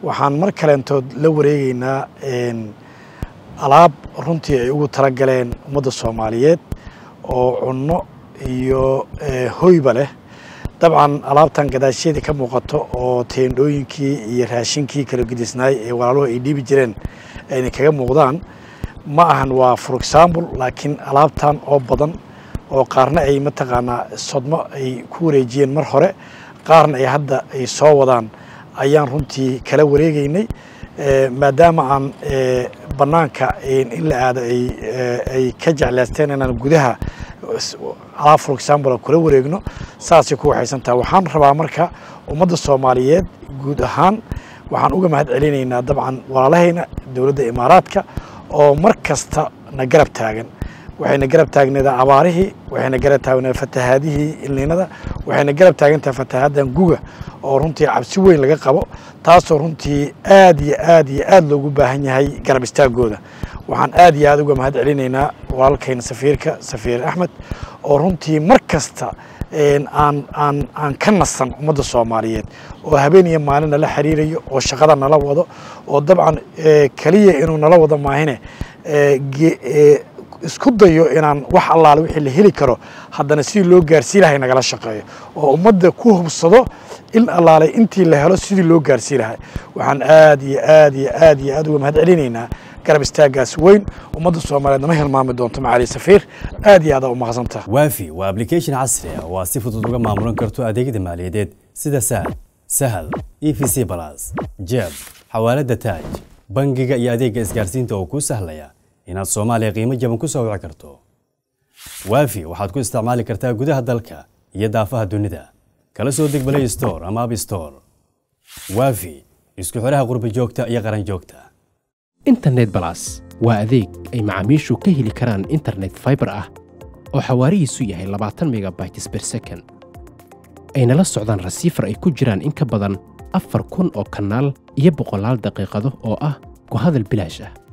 waxaan mar kaleentood la wareegeynaa alaab runtii ay ugu talagaleen ummadda soomaaliyeed oo cunno iyo hoyba leh dabcan alaabtan gadaashyadii ka muuqato oo teendhooyinkii iyo raashinkii kala gedisnaay ee walaaluhu ay dhiibi jireen ayna kaga muuqdaan ma ahan waa for example laakiin alaabtan oo badan oo qaarna ay mataqaanaa sodmo ay ku wareejiyeen mar hore qaarna ay hadda ay soo wadaan ayaan runtii kala wareegeynay maadaama aan bannaanka in la aado ay ka jeclaysteen inaan gudaha alaab for example kula wareegno saasay ku waxaysantaha waxaan rabaa marka ummadda soomaaliyeed guud ahaan waxaan uga mahad celinaynaa dabcan walaalahayna dowladda imaaraadka oo mar kasta na garab taagan waxayna garab taagneedaa abaarihii waxayna garab taagneeda fatahaadihii ilniinada waxayna garab taagantaha fatahaadan guga oo runtii cabsi weyn laga qabo taasoo runtii aad iyo aad iyo aad loogu baahan yahay garab istaagooda waxaan aad iyo aad uga mahad celinaynaa walaalkayna safiirka safiir axmed oo runtii mar kasta aan aan aan ka nasan ummadda soomaaliyeed oo habeen iyo maalin nala xiriirayo oo shaqada nala wado oo dabcan keliya inuu nala wado maahine isku dayo inaan wax allaale wixii la heli karo haddana sidii loo gaarsii lahay nagala shaqeeyo oo ummadda ku hubsado in allaale intii la helo sidii loo gaarsii lahay waxaan aad iyo aad iyo aad iyo aad uga mahad celinaynaa garab istaagaas weyn ummadda soomaaliyeed nama hilmaami doonto macali safiir aad iyo aad u mahadsantaha waafi waa application casri ah oo aad si fudud uga maamulan karto adeegyada maaliyadeed sida sahal sahal e v c balas jeeb xawaalada taaj bangiga iyo adeegga isgaarsiinta oo kuu sahlaya inaad soomaaliya qiimo jaban ku soo wici karto waafi waxaad ku isticmaali kartaa gudaha dalka iyo daafaha dunida kala soo deg balay store ama ab store waafi isku xidhaha qurbi joogta iyo qaran joogta internet balas waa adeeg ay macaamiishu ka heli karaan internet faibar ah oo xawaarihiisu yahay labaatan megabytes ber second ayna la socdaan rasiifar ay ku jiraan in ka badan afar kun oo kanaal iyo boqolaal daqiiqado oo ah ku hadal bilaash ah